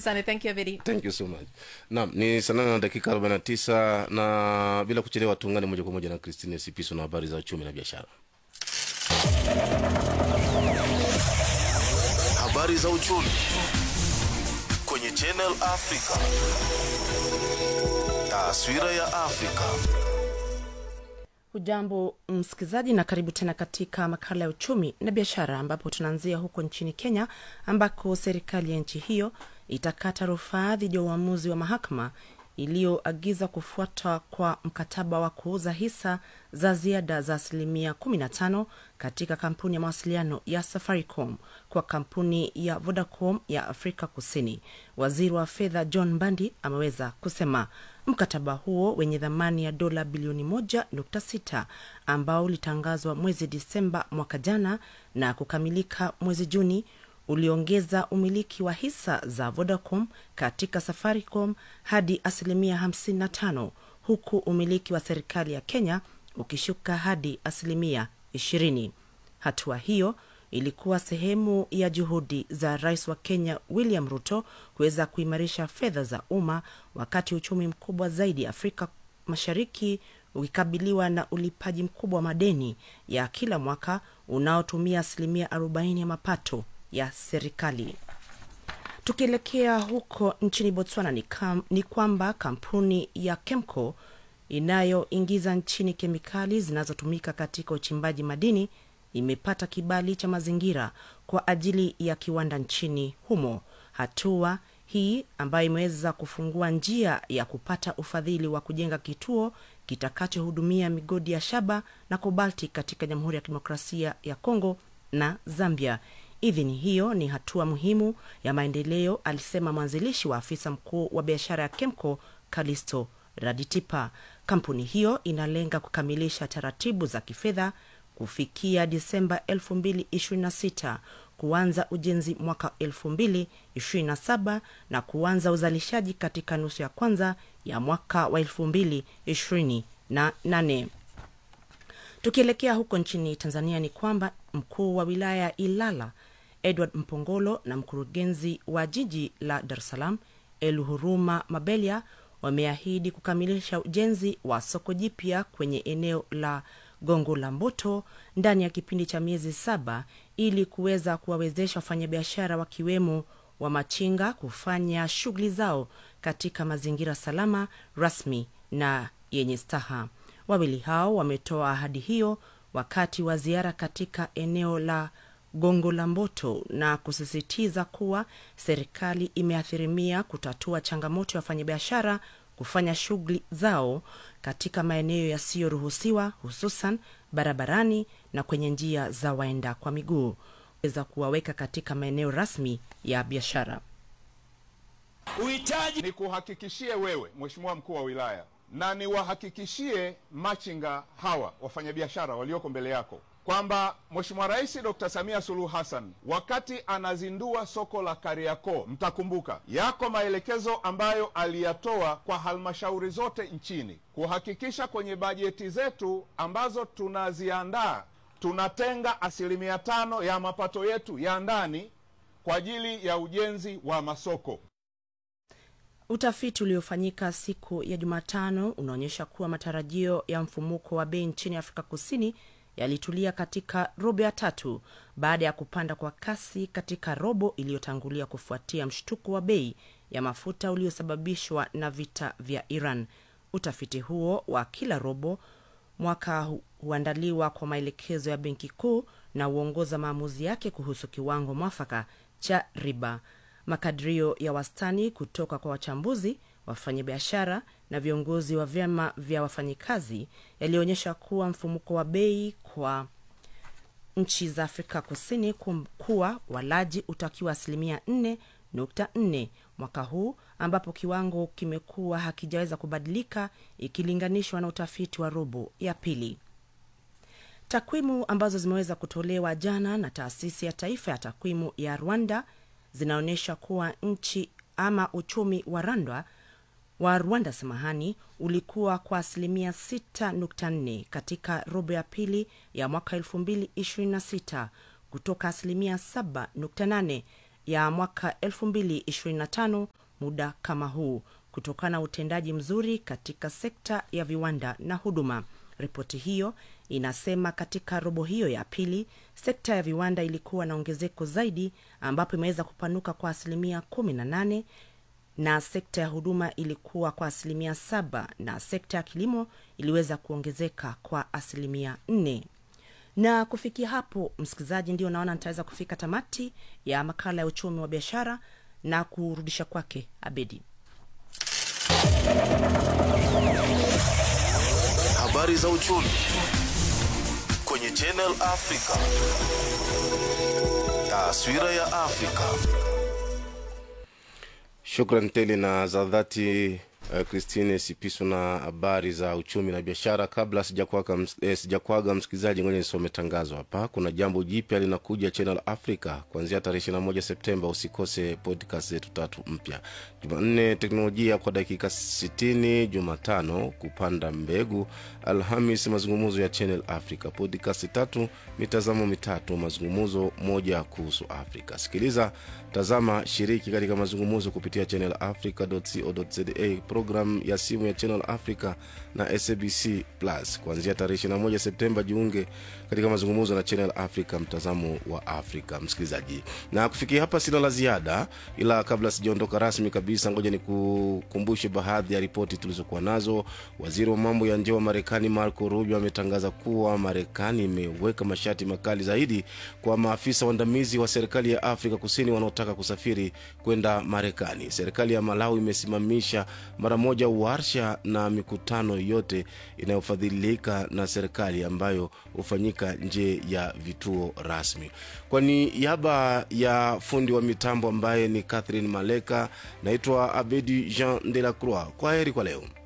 sana thank you Avedi. thank you so much naam ni saa nane na dakika 49 na bila kuchelewa tuungane moja kwa moja na christine sipiso na habari za uchumi na biashara habari za uchumi kwenye Channel Africa. Taswira ya Afrika. hujambo msikilizaji na karibu tena katika makala ya uchumi na biashara ambapo tunaanzia huko nchini kenya ambako serikali ya nchi hiyo itakata rufaa dhidi ya uamuzi wa mahakama iliyoagiza kufuatwa kwa mkataba wa kuuza hisa za ziada za asilimia 15 katika kampuni ya mawasiliano ya safaricom kwa kampuni ya vodacom ya afrika kusini waziri wa fedha john mbandi ameweza kusema mkataba huo wenye thamani ya dola bilioni 1.6 ambao ulitangazwa mwezi disemba mwaka jana na kukamilika mwezi juni uliongeza umiliki wa hisa za vodacom katika safaricom hadi asilimia 55 huku umiliki wa serikali ya kenya ukishuka hadi asilimia 20 hatua hiyo ilikuwa sehemu ya juhudi za rais wa kenya william ruto kuweza kuimarisha fedha za umma wakati uchumi mkubwa zaidi afrika mashariki ukikabiliwa na ulipaji mkubwa wa madeni ya kila mwaka unaotumia asilimia 40 ya mapato ya serikali tukielekea huko nchini botswana ni, kam, ni kwamba kampuni ya kemco inayoingiza nchini kemikali zinazotumika katika uchimbaji madini imepata kibali cha mazingira kwa ajili ya kiwanda nchini humo hatua hii ambayo imeweza kufungua njia ya kupata ufadhili wa kujenga kituo kitakachohudumia migodi ya shaba na kobalti katika jamhuri ya kidemokrasia ya kongo na zambia idhini hiyo ni hatua muhimu ya maendeleo alisema mwanzilishi wa afisa mkuu wa biashara ya kemco kalisto raditipa kampuni hiyo inalenga kukamilisha taratibu za kifedha kufikia disemba 226 kuanza ujenzi mwaka 227 na kuanza uzalishaji katika nusu ya kwanza ya mwaka wa 228 tukielekea huko nchini tanzania ni kwamba mkuu wa wilaya ya ilala edward mpongolo na mkurugenzi wa jiji la dar es salaam eluhuruma mabelia wameahidi kukamilisha ujenzi wa soko jipya kwenye eneo la gongo la mboto ndani ya kipindi cha miezi saba ili kuweza kuwawezesha wafanyabiashara wakiwemo wa machinga kufanya shughuli zao katika mazingira salama rasmi na yenye staha wawili hao wametoa ahadi hiyo wakati wa ziara katika eneo la gongo la mboto na kusisitiza kuwa serikali imeathirimia kutatua changamoto ya wafanyabiashara kufanya shughuli zao katika maeneo yasiyoruhusiwa hususan barabarani na kwenye njia za waenda kwa miguu weza kuwaweka katika maeneo rasmi ya biashara Uhitaji ni kuhakikishie wewe Mheshimiwa mkuu wa wilaya na niwahakikishie machinga hawa wafanyabiashara walioko mbele yako kwamba Mheshimiwa Rais Dr. Samia Suluhu Hassan wakati anazindua soko la Kariakoo, mtakumbuka yako maelekezo ambayo aliyatoa kwa halmashauri zote nchini kuhakikisha kwenye bajeti zetu ambazo tunaziandaa tunatenga asilimia tano ya mapato yetu ya ndani kwa ajili ya ujenzi wa masoko. utafiti uliofanyika siku ya jumatano unaonyesha kuwa matarajio ya mfumuko wa bei nchini afrika kusini yalitulia katika robo ya tatu baada ya kupanda kwa kasi katika robo iliyotangulia kufuatia mshtuko wa bei ya mafuta uliosababishwa na vita vya iran utafiti huo wa kila robo mwaka hu- huandaliwa kwa maelekezo ya benki kuu na huongoza maamuzi yake kuhusu kiwango mwafaka cha riba makadirio ya wastani kutoka kwa wachambuzi wafanyabiashara na viongozi wa vyama vya wafanyikazi yalionyesha kuwa mfumuko wa bei kwa nchi za afrika kusini kum- kuwa walaji utakiwa asilimia 4.4 mwaka huu ambapo kiwango kimekuwa hakijaweza kubadilika ikilinganishwa na utafiti wa robo ya pili takwimu ambazo zimeweza kutolewa jana na taasisi ya taifa ya takwimu ya rwanda zinaonyesha kuwa nchi ama uchumi wa rwanda wa rwanda samahani ulikuwa kwa asilimia 6.4 katika robo ya pili ya mwaka 226 kutoka asilimia 7.8 ya mwaka 2025 muda kama huu kutokana na utendaji mzuri katika sekta ya viwanda na huduma. Ripoti hiyo inasema katika robo hiyo ya pili sekta ya viwanda ilikuwa na ongezeko zaidi, ambapo imeweza kupanuka kwa asilimia 18 na sekta ya huduma ilikuwa kwa asilimia saba na sekta ya kilimo iliweza kuongezeka kwa asilimia nne na kufikia hapo msikilizaji ndio naona nitaweza kufika tamati ya makala ya uchumi wa biashara na kurudisha kwake abedi Habari za uchumi kwenye Channel Africa. Taswira ya Afrika. Shukran tele na za dhati uh, Christine Sipiso na habari za uchumi na biashara. Kabla sijakwaga ms, eh, sijakwaga msikilizaji, ngoja nisome tangazo hapa. Kuna jambo jipya linakuja Channel Africa kuanzia tarehe 21 Septemba. Usikose podcast zetu tatu mpya: Jumanne teknolojia kwa dakika 60, Jumatano kupanda mbegu, Alhamis mazungumzo ya Channel Africa, podcast tatu, mitazamo mitatu, mazungumzo moja kuhusu Afrika. Sikiliza, tazama, shiriki katika mazungumzo kupitia channelafrica.co.za, program ya simu ya Channel Africa na SABC Plus kuanzia tarehe 21 Septemba. Jiunge katika mazungumzo na Channel Africa, mtazamo wa Afrika. Msikilizaji, na kufikia hapa sina la ziada, ila kabla sijaondoka rasmi kabisa, ngoja nikukumbushe baadhi ya ripoti tulizokuwa nazo. Waziri wa mambo ya nje wa Marekani Marco Rubio ametangaza kuwa Marekani imeweka masharti makali zaidi kwa maafisa waandamizi wa serikali ya Afrika Kusini wanaotaka kusafiri kwenda Marekani. Serikali ya Malawi imesimamisha mara moja warsha na mikutano yote inayofadhilika na serikali ambayo hufanyika nje ya vituo rasmi. Kwa niaba ya fundi wa mitambo ambaye ni Catherine Maleka, naitwa Abedi Jean de la Croix. Kwa heri kwa leo.